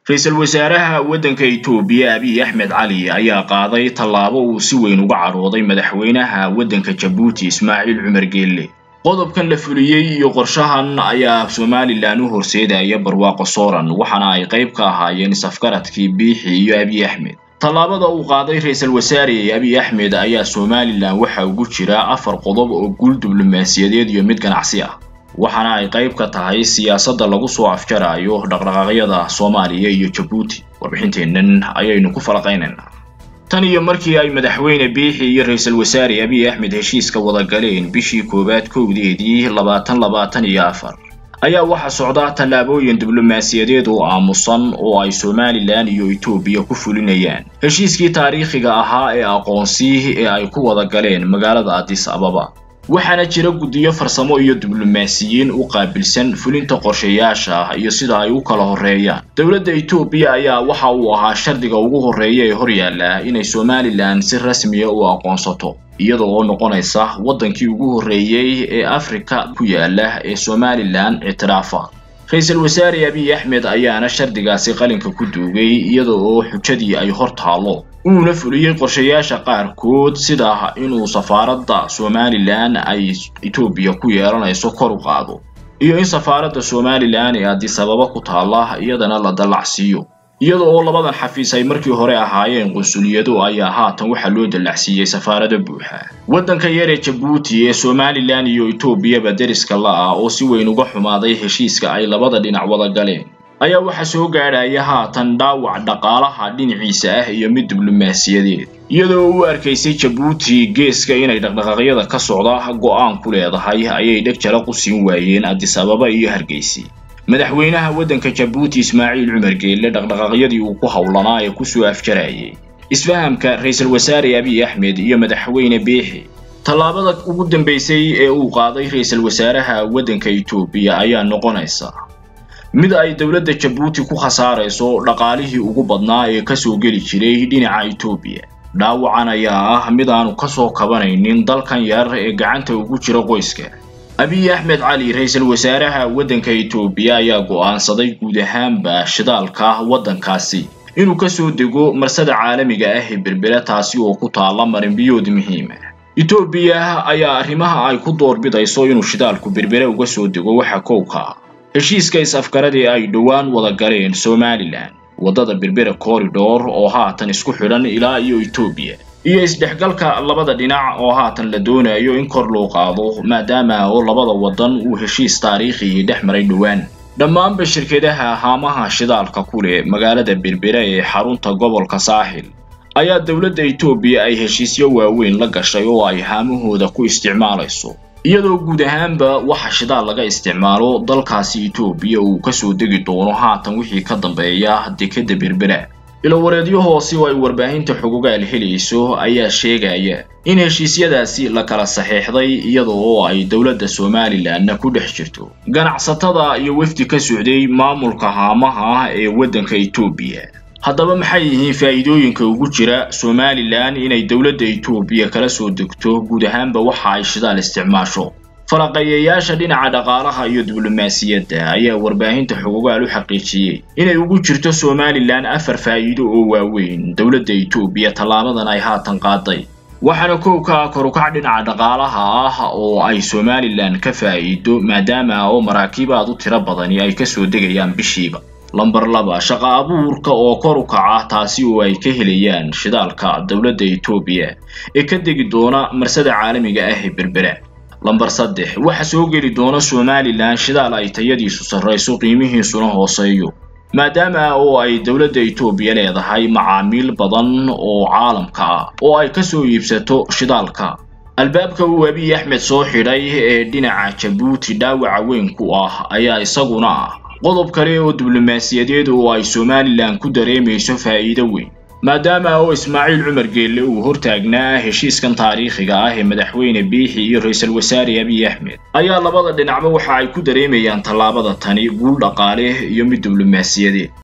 ra-iisul wasaaraha waddanka itoobiya abiy axmed cali ayaa qaaday tallaabo uu si weyn uga cadhooday madaxweynaha waddanka jabuuti ismaaciil cumar geelle qodobkan la fuliyey iyo qorshahan ayaa somalilan u horseedaya barwaaqo sooran waxaana ay qayb ka ahaayeen isafgaradkii biixi iyo abiy axmed tallaabada uu qaaday ra-iisul wasaare abiy axmed ayaa somalilan waxa ugu jira afar qodob oo guul diblomaasiyadeed iyo mid ganacsi ah waxaana ay qayb ka tahay siyaasadda lagu soo afjarayo dhaqdhaqaaqyada soomaaliya iyo jabuuti warbixinteennan ayaynu ku falaqaynaynaa tan iyo markii ay madaxweyne biixi iyo ra-iisul wasaare abiy axmed heshiiska wada galeen bishii koowaad kowdeedii labaatan labaatan iyo afar ayaa waxaa socda tallaabooyin diblomaasiyadeed oo aamusan oo ay somalilan iyo etoobiya ku fulinayaan heshiiskii taariikhiga ahaa ee aqoonsi ee ay ku wada galeen magaalada adis ababa waxaana jira guddiyo farsamo iyo diblomaasiyiin u qaabilsan fulinta qorshayaasha iyo sida ay u kala horreeyaan dowladda etoobiya ayaa waxa uu ahaa shardiga ugu horreeya ee horyaalla inay somalilan si rasmiya u aqoonsato iyada oo noqonaysa waddankii ugu horreeyey ee afrika ku yaala ee somalilan ictiraafa ra-iisul wasaare abiy axmed ayaana shardigaasi qalinka ku duugay iyada oo xujadii ay hor taallo uuna fuliyey qorshayaasha qaarkood sida inuu safaaradda somalilan ay etoobiya ku yeelanayso kor u qaado iyo in safaaradda somalilan ee adis ababa ku taalla iyadana la dallacsiiyo iyada oo labadan xafiis ay markii hore ahaayeen qunsuliyado ayaa haatan waxaa loo dallacsiiyey safaarado buuxa waddanka yar ee jabuuti ee somalilan iyo etoobiyaba deriska la-ah oo si weyn uga xumaaday heshiiska ay labada dhinac wada galeen ayaa waxaa soo gaadhaya haatan dhaawac dhaqaalaha dhinaciisa ah iyo mid diblomaasiyadeed iyadoo u arkaysay jabuuti geeska inay dhaqdhaqaaqyada ka socda go'aan ku leedahay ayay dheg jala qusin waayeen adis ababa iyo hargeysi madaxweynaha waddanka jabuuti ismaaciil cumar geelle dhaqdhaqaaqyadii uu ku howlanaa ee kusoo afjarayay isfahamka ra-iisul wasaare abiy axmed iyo madaxweyne biixi tallaabada ugu dambaysay ee uu qaaday ra-iisul wasaaraha waddanka etoobiya ayaa noqonaysa mid ay dowladda jabuuti ku khasaarayso dhaqaalihii ugu badnaa ee kasoo geli jiray dhinaca etoobiya dhaawacan ayaa ah mid aanu kasoo kabanaynin dalkan yar ee gacanta ugu jira qoyska abiy axmed cali ra-iisul wasaaraha waddanka etoobiya ayaa go'aansaday guud ahaanba shidaalka waddankaasi inuu kasoo dego marsada caalamiga ah ee berbera taasi oo ku taalla marinbiyood muhiima etoobiya ayaa arrimaha ay ku doorbidayso inuu shidaalku berbere uga soo dego waxa kowka ah heshiiska is-afgaradii ay dhowaan wada galeen somalilan waddada berbera corridor oo haatan isku xidhan ilaa iyo etoobiya iyo isdhexgalka labada dhinac oo haatan la doonayo in kor loo qaado maadaama oo labada waddan uu heshiis taariikhi dhex maray dhowaan dhammaanba shirkadaha haamaha shidaalka ku leh magaalada berbera ee xarunta gobolka saaxil ayaa dowladda etoobiya ay heshiisyo waaweyn la gashay oo ay haamahooda ku isticmaalayso iyadoo guud ahaanba waxa shidaal laga isticmaalo dalkaasi etoobiya uu kasoo degi doono haatan wixii ka dambeeya dekedda berbera ilowareedyo hoose oo ay warbaahinta xogogaal helayso ayaa sheegaya in heshiisyadaasi la kala saxeexday iyada oo ay dowladda somalilanna ku dhex jirto ganacsatada iyo wefdi ka socday maamulka haamaha ee waddanka etoobiya haddaba maxay yihiin faa'iidooyinka ugu jira somalilan inay dowladda etoobiya kala soo degto guud ahaanba waxa ay shidaal isticmaasho falaqeeyayaasha dhinaca dhaqaalaha iyo diblomaasiyadda ayaa warbaahinta xogogaal u xaqiijiyey inay ugu jirto somalilan afar faa'iido oo waaweyn dowladda etoobiya tallaabadan ay haatan qaaday waxaana kowka korukac dhinaca dhaqaalaha ah oo ay somalilan ka faa'iido maadaama oo maraakiibaad u tiro badani ay kasoo degayaan bishiiba lamber laba shaqa abuurka oo kor u kaca taasi oo ay ka helayaan shidaalka dowladda etoobiya ee ka degi doona marsada caalamiga ah ee berbera lamber saddex waxa soo geli doona somalilan shidaal ay tayadiisu sarrayso qiimihiisuna hooseeyo maadaama oo ay dowladda etoobiya leedahay macaamiil badan oo caalamka ah oo ay kasoo iibsato shidaalka albaabka uu abiy axmed soo xidhay ee dhinaca jabuuti dhaawaca weyn ku ah ayaa isaguna ah qodob kale oo diblomaasiyadeed oo ay somalilan ku dareemayso faa'iido weyn maadaama oo ismaaciil cumar geelle uu hortaagnaa heshiiskan taariikhiga ah ee madaxweyne biixi iyo ra-iisul wasaare abiy axmed ayaa labada dhinacba waxa ay ku dareemayaan tallaabada tani guul dhaqaale iyo mid diblomaasiyadeed